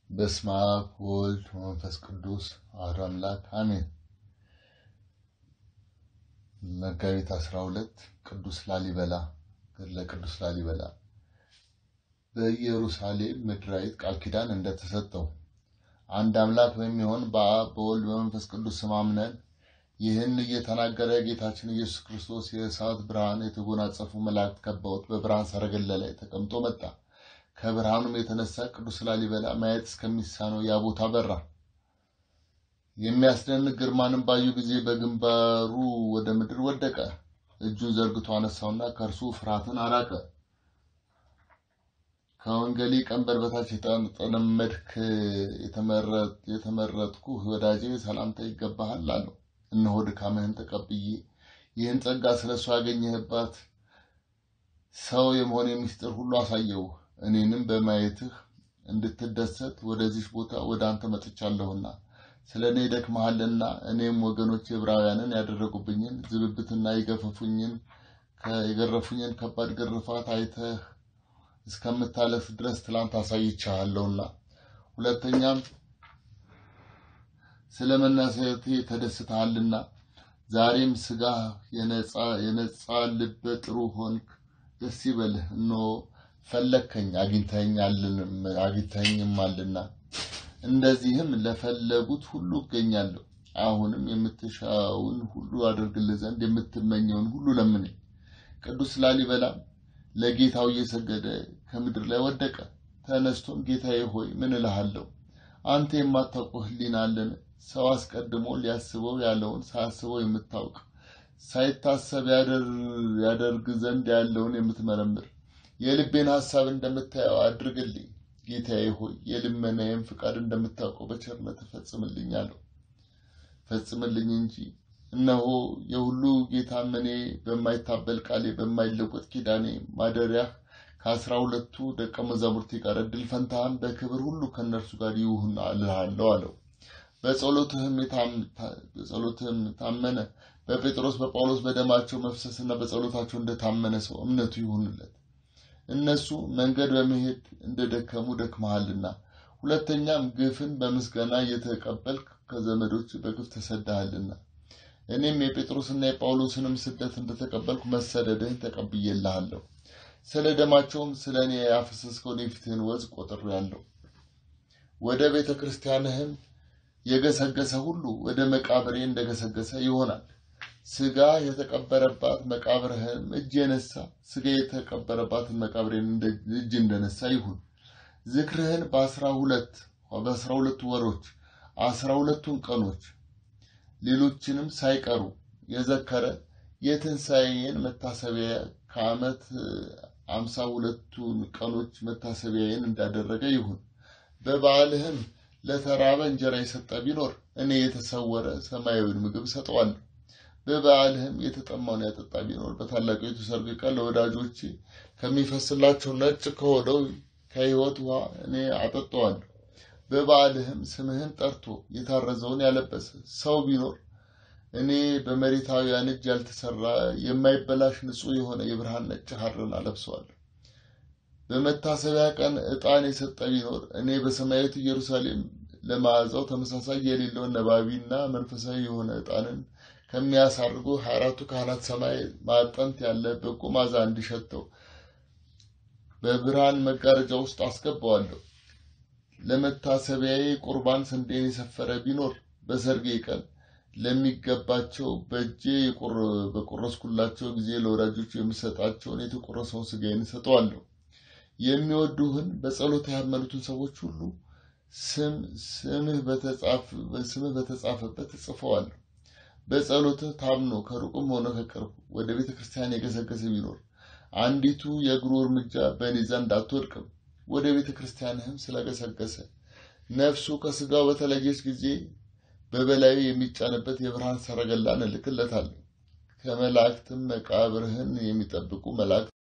በስመ አብ ወወልድ ወመንፈስ ቅዱስ አሐዱ አምላክ አሜን። መጋቢት 12 ቅዱስ ላሊበላ ገድለ ቅዱስ ላሊበላ በኢየሩሳሌም ምድራዊት ቃል ኪዳን እንደተሰጠው አንድ አምላክ በሚሆን በአብ በወልድ በመንፈስ ቅዱስ ስም አምነን ይህን እየተናገረ ጌታችን ኢየሱስ ክርስቶስ የእሳት ብርሃን የተጎናጸፉ መላእክት ከበውት በብርሃን ሰረገላ ላይ ተቀምጦ መጣ። ከብርሃኑም የተነሳ ቅዱስ ላሊበላ ማየት እስከሚሳነው ያ ቦታ በራ። የሚያስደንቅ ግርማንም ባዩ ጊዜ በግንባሩ ወደ ምድር ወደቀ። እጁን ዘርግቶ አነሳውና ከእርሱ ፍርሃትን አራቀ። ከወንጌሌ ቀንበር በታች የተጠመድክ የተመረጥኩ ወዳጄ ሰላምታ ይገባሃል አለው። እነሆ ድካምህን ተቀብዬ ይህን ጸጋ ስለ እሱ ያገኘህባት ሰው የመሆን ምስጢር ሁሉ አሳየው። እኔንም በማየትህ እንድትደሰት ወደዚህ ቦታ ወደ አንተ መጥቻለሁና ስለ እኔ ደክመሃልና እኔም ወገኖች ዕብራውያንን ያደረጉብኝን ዝብብትና የገፈፉኝን የገረፉኝን ከባድ ግርፋት አይተህ እስከምታለፍ ድረስ ትላንት አሳይቻለሁና ሁለተኛም ስለ መናሰቴ ተደስተሃልና ዛሬም ስጋ የነጻ ልበ ጥሩ ሆንክ፣ ደስ ይበልህ። እነሆ ፈለግከኝ አግኝተኸኝማልና እንደዚህም ለፈለጉት ሁሉ እገኛለሁ። አሁንም የምትሻውን ሁሉ አደርግልህ ዘንድ የምትመኘውን ሁሉ ለምነኝ። ቅዱስ ላሊበላም ለጌታው እየሰገደ ከምድር ላይ ወደቀ። ተነስቶም ጌታዬ ሆይ ምን እልሃለሁ? አንተ የማታውቀው ሕሊና አለን? ሰው አስቀድሞ ሊያስበው ያለውን ሳያስበው የምታውቅ ሳይታሰብ ያደርግ ዘንድ ያለውን የምትመረምር የልቤን ሐሳብ እንደምታየው አድርግልኝ። ጌታዬ ሆይ የልመናዬን ፍቃድ እንደምታውቀው በቸርነት ፈጽምልኝ አለው። ፈጽምልኝ እንጂ እነሆ የሁሉ ጌታም እኔ በማይታበል ቃሌ በማይለወጥ ኪዳኔ ማደሪያህ ከአስራ ሁለቱ ደቀ መዛሙርቴ ጋር እድል ፈንታህም በክብር ሁሉ ከእነርሱ ጋር ይሁን እልሃለሁ አለው። በጸሎትህም ታመነ። በጴጥሮስ በጳውሎስ በደማቸው መፍሰስና በጸሎታቸው እንደታመነ ሰው እምነቱ ይሁንለት። እነሱ መንገድ በመሄድ እንደደከሙ ደክመሃልና፣ ሁለተኛም ግፍን በምስጋና እየተቀበልክ ከዘመዶች በግፍ ተሰዳሃልና፣ እኔም የጴጥሮስና የጳውሎስንም ስደት እንደተቀበልኩ መሰደድህን ተቀብዬልሃለሁ። ስለ ደማቸውም ስለ እኔ ያፈሰስከውን የፊትህን ወዝ ቆጥሬአለሁ። ወደ ቤተ ክርስቲያንህም የገሰገሰ ሁሉ ወደ መቃብሬ እንደገሰገሰ ይሆናል። ስጋ የተቀበረባት መቃብርህም እጅ የነሳ ስጋ የተቀበረባትን መቃብሬን እጅ እንደነሳ ይሁን። ዝክርህን በአስራ ሁለት በአስራ ሁለቱ ወሮች አስራ ሁለቱን ቀኖች ሌሎችንም ሳይቀሩ የዘከረ የትንሣኤን መታሰቢያ ከዓመት አምሳ ሁለቱን ቀኖች መታሰቢያዬን እንዳደረገ ይሁን። በበዓልህም ለተራበ እንጀራ የሰጠ ቢኖር እኔ የተሰወረ ሰማያዊን ምግብ እሰጠዋለሁ። በበዓልህም የተጠማውን ያጠጣ ቢኖር በታላቂቱ ሰርግ ቀን ለወዳጆቼ ከሚፈስላቸው ነጭ ከሆነው ከሕይወት ውሃ እኔ አጠጣዋለሁ። በበዓልህም ስምህን ጠርቶ የታረዘውን ያለበሰ ሰው ቢኖር እኔ በመሬታውያን እጅ ያልተሰራ የማይበላሽ ንጹሕ የሆነ የብርሃን ነጭ ሐርን አለብሰዋለሁ። በመታሰቢያ ቀን ዕጣን የሰጠ ቢኖር እኔ በሰማያዊት ኢየሩሳሌም ለመዓዛው ተመሳሳይ የሌለውን ነባቢና መንፈሳዊ የሆነ ዕጣንን ከሚያሳርጉ ሀያ አራቱ ካህናት ሰማይ ማጠንት ያለ በጎ መዓዛ እንዲሸተው በብርሃን መጋረጃ ውስጥ አስገባዋለሁ። ለመታሰቢያዬ ቁርባን ስንዴን የሰፈረ ቢኖር በሰርጌ ቀን ለሚገባቸው በእጄ በቆረስኩላቸው ጊዜ ለወዳጆቹ የምሰጣቸውን የተቆረሰውን ሥጋዬን እሰጠዋለሁ። የሚወዱህን በጸሎት ያመኑትን ሰዎች ሁሉ ስም ስምህ በተጻፈበት እጽፈዋለሁ። በጸሎትህ ታምኖ ከሩቅም ሆነ ከቅርብ ወደ ቤተ ክርስቲያን የገሰገሰ ቢኖር አንዲቱ የእግሩ እርምጃ በእኔ ዘንድ አትወድቅም። ወደ ቤተ ክርስቲያንህም ስለገሰገሰ ነፍሱ ከሥጋው በተለየች ጊዜ በበላዩ የሚጫንበት የብርሃን ሰረገላን እልክለታለሁ። ከመላእክትም መቃብርህን የሚጠብቁ መላእክት